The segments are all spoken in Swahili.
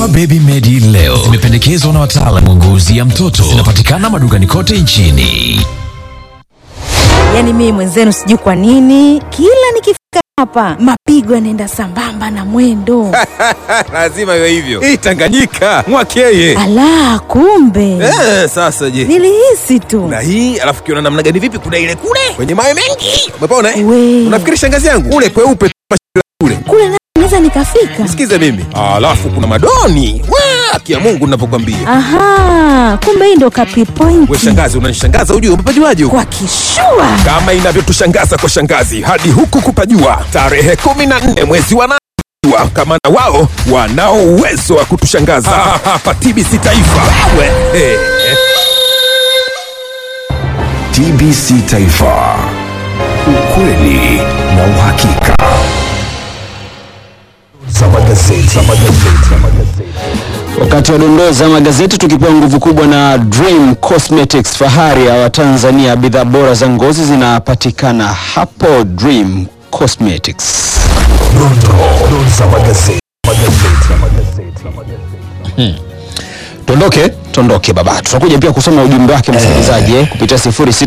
Dawa Baby Medi leo zimependekezwa na wataalamu wa ngozi ya mtoto. Zinapatikana madukani kote nchini. Yaani mimi mwenzenu sijui kwa nini kila nikifika hapa mapigo yanaenda sambamba na mwendo. lazima iwe hivyo hii tanganyika mwakeye Ala, kumbe eh, sasa je nilihisi tu. na hii alafu kiona namna gani vipi kuna ile kule kwenye mawe mengi umepona eh? We. unafikiri shangazi yangu ule kweupe tu mashira kule Kule na- naweza nikafika. sikize mimi alafu kuna madoni Wa, kia mungu navyokwambia Aha, kumbe hii ndo kapi we point shangazi unanishangaza ujue umepajuaje huko kwa kishua. kama inavyotushangaza kwa shangazi hadi huku kupajua tarehe kumi na nne mwezi wa nane wa kamanda wao wanao uwezo wa kutushangaza hapa TBC Taifa we, eh. TBC Taifa, ukweli na uhakika. Za magazeti. Za magazeti. Za magazeti. Wakati wa dondoo za magazeti tukipewa nguvu kubwa na Dream Cosmetics, fahari ya Watanzania. Bidhaa bora za ngozi zinapatikana hapo Dream Cosmetics. Dondoo za magazeti. Magazeti. Magazeti. Magazeti. Tondoke tondoke baba, tutakuja pia kusoma ujumbe wake msikilizaji eh, kupitia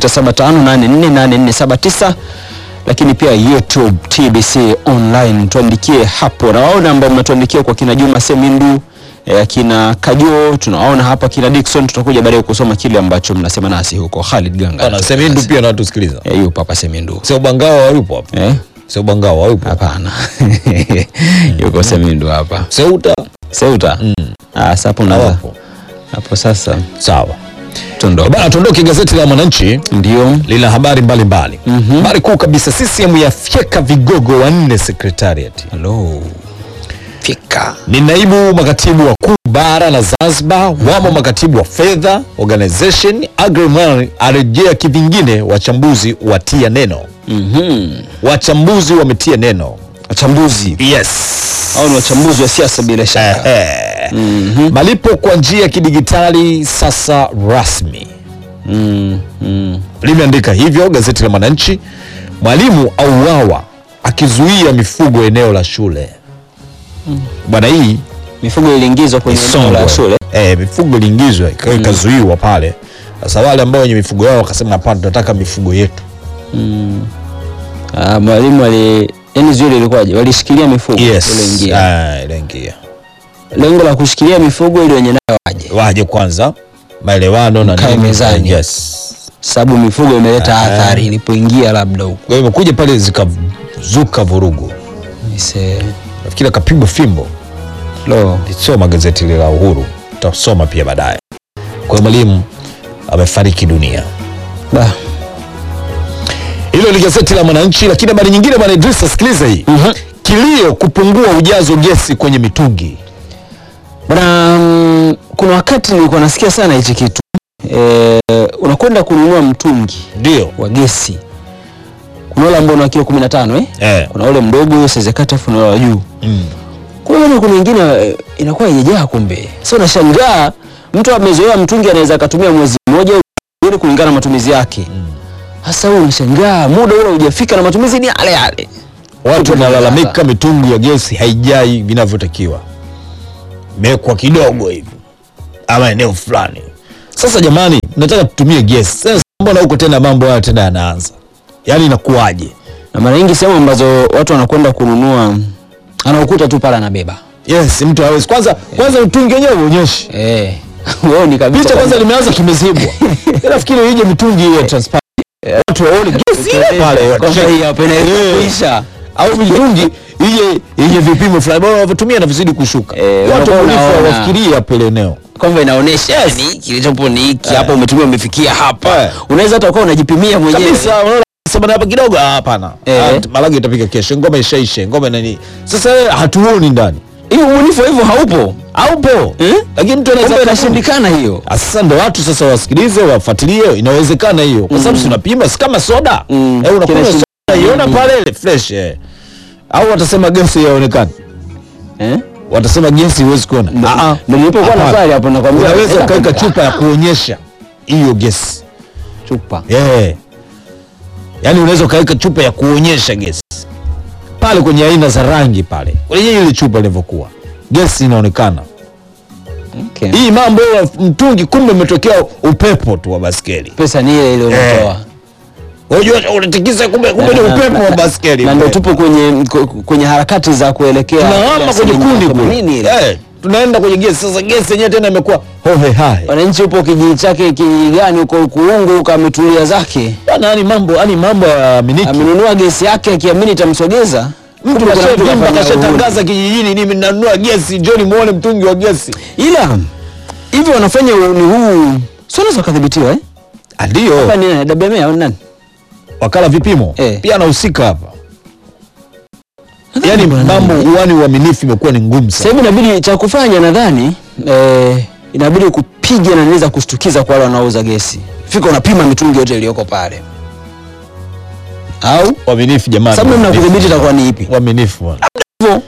0675848479 lakini pia YouTube TBC online, tuandikie hapo, na waona ambao mnatuandikia kwa kina Juma Semindu eh, kina Kajo, tunawaona hapa kina Dickson. Tutakuja baadaye kusoma kile ambacho mnasema nasi huko. Khalid Ganga Bana Semindu pia anatusikiliza. eh, yupo hapa Semindu Sio Bangawa hayupo hapa. eh, Sio Bangawa hayupo. hapana yuko Semindu hapa Seuta Seuta. Ah, sasa hapo unaweza hawapo. hapo sasa Sawa. tondoke. Bana tuondoke gazeti la Mwananchi Ndio lina habari mbalimbali. Habari kuu kabisa CCM yafyeka vigogo wanne secretariat. Hello. Fika. Ni naibu makatibu wakuu bara na Zanzibar, wamo makatibu wa fedha, organization, agrimony arejea kivingine, wachambuzi watia neno. Mhm. Wachambuzi wametia neno. Wachambuzi Yes. au ni wachambuzi wa siasa bila shaka. Eh. Malipo kwa njia ya kidigitali sasa rasmi. Mm, mm. Limeandika hivyo gazeti la Mwananchi. Mwalimu auawa akizuia mifugo eneo la shule. Bwana, hii Mifugo iliingizwa kwenye eneo la Songwe. shule. Eh, mifugo iliingizwa ikawa ikazuiwa pale. Sasa wale ambao wenye mifugo yao wakasema hapana, tunataka mifugo yetu. Ah, mwalimu ali yani zile ilikuwaje? Walishikilia mifugo Yes. ile ingia. Ah, iliingia. Lengo la kushikilia mifugo ili wenye nayo waje. Waje kwanza maelewano na Mkae nini. mezani. Yes. Sababu mifugo imeleta athari ilipoingia labda huko. Kwa hiyo imekuja pale zikazuka vurugu. Ise. Nafikiri akapigwa fimbo. Lo. Soma gazeti lile la Uhuru, tutasoma pia baadaye. Kwa hiyo mwalimu amefariki dunia. Ba. Hilo ni gazeti la Mwananchi, lakini habari nyingine bwana Idrisa, sikiliza hii. Kilio kupungua ujazo gesi kwenye mitungi. Bwana, mm, kuna wakati nilikuwa nasikia sana hichi kitu. Eh, unakwenda kununua mtungi Ndio. wa gesi. Kuna ule ambao una kilo 15 eh? Eh. Kuna ule mdogo size kata afu na ule wa juu. Mm. Kwa hiyo kuna wengine eh, inakuwa haijajaa kumbe. Sasa unashangaa mtu amezoea mtungi anaweza akatumia mwezi mmoja au miwili kulingana na matumizi yake. Sasa wewe unashangaa muda ule hujafika na matumizi ni yale yale. Watu wanalalamika mitungi ya gesi haijai vinavyotakiwa, imewekwa kidogo hivi ama eneo fulani. Sasa jamani, nataka tutumie gesi. Sasa mbona huko tena mambo haya tena yanaanza, yaani inakuwaje? Na mara nyingi sehemu ambazo watu wanakwenda kununua anaokuta tu pale anabeba. Yes, mtu hawezi kwanza kwanza mtungi wenyewe uonyeshi Eh. Wewe ni kabisa. picha kwanza limeanza kimezibwa. Mimi Nafikiri ije mitungi ile transparent, watu waone gesi ile pale Kwanza hii hapa inaisha. au mitungi ije ije vipimo fulani bora wanavyotumia na vizidi kushuka. Eh, Watu unakuwa wabunifu unaona. hawafikirii hapo ile eneo. kwamba inaonyesha ni kilichopo ni hiki hapa umetumia umefikia hapa Eh. unaweza hata ukawa unajipimia mwenyewe kabisa unaona sema na hapa kidogo ah, hapana Eh. Ah, malagi itapika kesho ngoma ishaishe ngoma nani sasa wewe hatuoni ndani hiyo ubunifu wa hivyo haupo haupo Eh? lakini mtu anaweza kumbe akafanya. inashindikana hiyo Ah, sasa ndo watu sasa wasikilize wafuatilie inawezekana hiyo kwa sababu si unapima si kama soda Mm. eh, unakunywa Kile soda iona pale ile fresh eh. au watasema gesi yaonekana eh watasema gesi huwezi kuona Ah, ah. ndio nilipokuwa Hapana. na swali hapo nakwambia unaweza ela ukaweka kabisa. chupa ya kuonyesha hiyo gesi chupa yeah. yaani unaweza ukaweka chupa ya kuonyesha gesi pale kwenye aina za rangi pale kwenye ile chupa ilivyokuwa gesi inaonekana Okay. hii mambo ya mtungi kumbe umetokea upepo tu wa baskeli pesa ni ile ile unatoa unajua unatikisa kumbe kumbe ni Na- na- upepo wa na- baskeli na ndio tupo kwenye ku- kwenye harakati za kuelekea tunahama kwenye asilimia kundi kule themanini ile. Eh, tunaenda kwenye gesi sasa gesi yenyewe tena imekuwa hohe hai wananchi upo kijiji chake kijiji gani huko kuungu huko ametulia zake bwana yani mambo yani mambo ya miniki amenunua gesi yake akiamini itamsogeza mtu Kumbe kuna mtu kashavimba kafanya kashatangaza kijijini mimi nanunua gesi njoni muone mtungi wa gesi uhuni. ila hivi wanafanya ni huu sio unaweza kadhibitiwa eh ndio hapa ni nani WMA au nani wakala vipimo Eh. pia anahusika hapa Nadhani yani bwana mambo nani. uani uaminifu imekuwa ni ngumu sasa sana hivi inabidi cha kufanya nadhani eh, inabidi kupiga na niweza kushtukiza kwa wale wanaouza gesi fika unapima mitungi yote iliyoko pale au uaminifu jamani sababu namna ya uaminifu. kudhibiti itakuwa ni ipi uaminifu bwana hivyo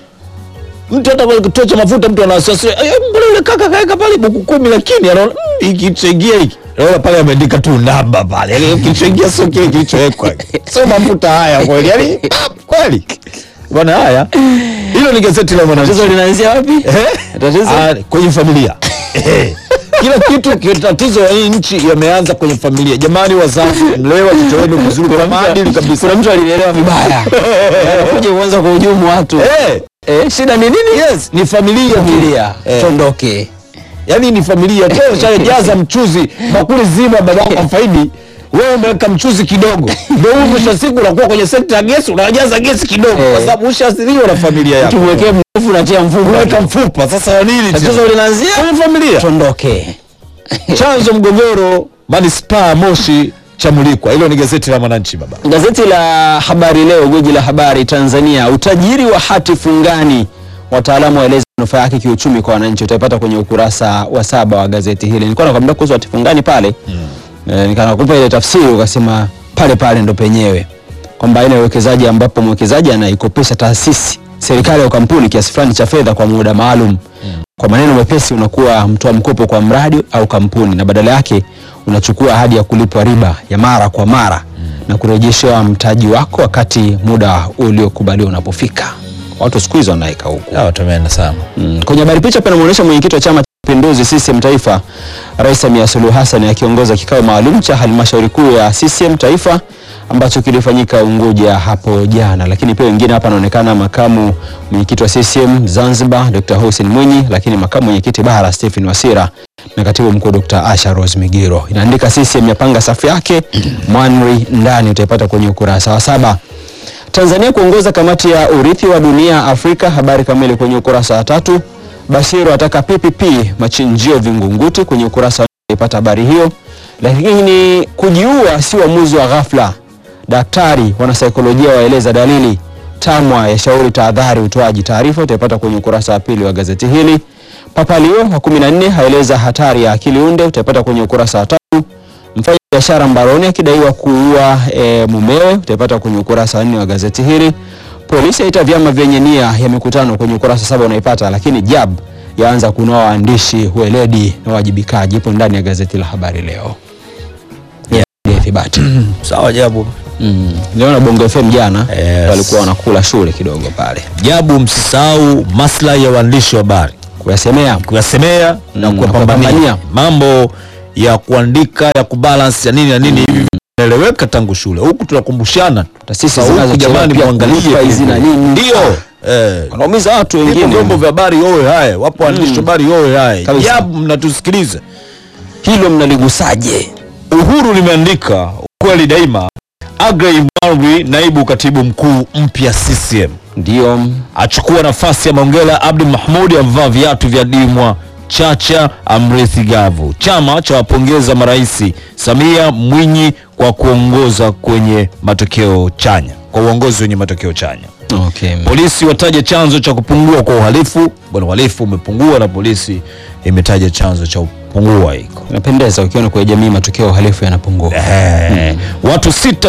mtu hata kwa kituo cha mafuta mtu ana wasiwasi "Eh, mbona yule kaka kaeka pale buku kumi lakini anaona "Mm, hiki kilichoingia hiki naona pale ameandika tu namba pale yani kilichoingia sio kile kilichowekwa sio mafuta haya kweli yani kweli bwana haya hilo ni gazeti la mwananchi tatizo linaanzia wapi Eh? Tatizo? Ah, kwenye familia Eh. kila kitu ki- tatizo ya hii nchi yameanza kwenye familia jamani wazazi mlee watoto wenu vizuri kwa maadili kabisa kuna mtu alielewa vibaya kuja kuanza kuhujumu watu Eh, eh, shida ni nini yes ni familia familia Eh. tondoke yaani ni familia tena ushajaza mchuzi bakuli zima babako afaidi wewe umeweka mchuzi kidogo ndio huyu mwisho wa siku unakuwa kwenye sekta ya gesi unajaza gesi kidogo Eh. kwa sababu ushaathiriwa na familia yako tumwekee mrefu natia unaweka mfuko mfupa sasa wa nini tena? tatizo linaanzia kwenye familia tondoke chanzo mgogoro manispaa moshi chamulikwa hilo ni gazeti la mwananchi baba Gazeti la Habari Leo, gwiji la habari Tanzania, utajiri wa hati fungani, wataalamu waeleza manufaa yake kiuchumi kwa wananchi. Utaipata kwenye ukurasa wa saba wa gazeti hili. Nilikuwa nakwambia kuhusu hati fungani pale mm. E, nikanakupa ile tafsiri ukasema pale pale ndo penyewe kwamba aina ya uwekezaji ambapo mwekezaji anaikopesha taasisi, serikali au kampuni kiasi fulani cha fedha kwa muda maalum mm. Kwa maneno mepesi, unakuwa mtoa mkopo kwa mradi au kampuni na badala yake unachukua ahadi ya kulipwa riba ya mara kwa mara na kurejeshewa mtaji wako wakati muda uliokubaliwa unapofika. Watu siku hizo wanaika huku. tumeenda sana Mm. Kwenye habari picha pia inamuonyesha mwenyekiti wa Chama cha Mapinduzi CCM Taifa, Rais Samia Suluhu Hassan akiongoza kikao maalum cha halmashauri kuu ya CCM Taifa ambacho kilifanyika Unguja hapo jana. Lakini pia wengine hapa anaonekana makamu mwenyekiti wa CCM Zanzibar Dr. Hussein Mwinyi, lakini makamu mwenyekiti bara Stephen Wasira na katibu mkuu Dr. Asha Rose Migiro. Inaandika CCM yapanga safu yake Mwanri ndani, utaipata kwenye ukurasa wa saba. Tanzania kuongoza kamati ya urithi wa dunia Afrika, habari kamili kwenye ukurasa wa tatu. Bashiru ataka PPP machinjio Vingunguti, kwenye ukurasa wa nne ipata habari hiyo. Lakini kujiua si uamuzi wa ghafla, daktari wanasaikolojia waeleza dalili. TAMWA yashauri tahadhari utoaji taarifa, utaipata kwenye ukurasa wa pili wa gazeti hili. Papa Leo wa 14 haeleza hatari ya akili unde, utaipata kwenye ukurasa wa tatu. Mfanya biashara mbaroni akidaiwa kuua e, mumewe utaipata kwenye ukurasa wa nne wa gazeti hili. Polisi yaita vyama vyenye nia ya mikutano kwenye ukurasa saba unaipata, lakini JAB yaanza kunoa waandishi weledi na wajibikaji, ipo ndani ya gazeti la Habari Leo. Yeah, ithibati. sawa jabu Mm. Niliona Bongo FM jana Yes. walikuwa wanakula shule kidogo pale jabu msisahau maslahi ya waandishi wa habari kuyasemea kuyasemea na Mm, kuwapambania kupambania. mambo ya kuandika ya kubalance ya nini na nini hivi vinaeleweka tangu shule huku tunakumbushana taasisi Sasa huku zinazochelewa jamani pia muangalie kulipa hizi na nini. ndio eh wanaumiza watu Vipo wengine. vyombo vya habari yowe haya wapo waandishi wa habari yowe haya Kabisa. jabu mnatusikiliza Hilo mnaligusaje? Uhuru limeandika ukweli daima. Agrey Mwanri, naibu katibu mkuu mpya CCM, Ndio achukua nafasi ya Mongela Abdi Mahmud, amvaa viatu vya Dimwa Chacha amrithi Gavu. Chama cha wapongeza maraisi Samia Mwinyi kwa kuongoza kwenye matokeo chanya, kwa uongozi wenye matokeo chanya. okay. Polisi wataja chanzo cha kupungua kwa uhalifu. Bwana, uhalifu umepungua na polisi imetaja chanzo cha kupungua hiko. Inapendeza ukiona kwa jamii matukio ya uhalifu yanapungua. Eh, watu sita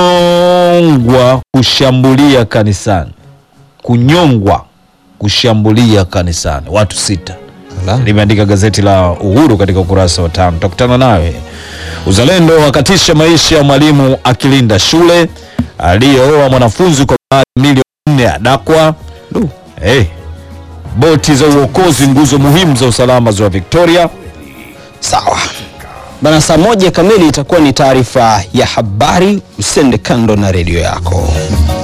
kunyongwa kushambulia kanisani, kunyongwa kushambulia kanisani, watu sita, Ala. limeandika gazeti la Uhuru katika ukurasa wa tano. Tutakutana nawe. Uzalendo wakatisha maisha ya mwalimu akilinda shule, aliyooa mwanafunzi kwa baadhi milioni nne adakwa. Du. Hey, boti za uokozi, nguzo muhimu za usalama ziwa Victoria. Sawa bana, saa moja kamili itakuwa ni taarifa ya habari. Usende kando na redio yako.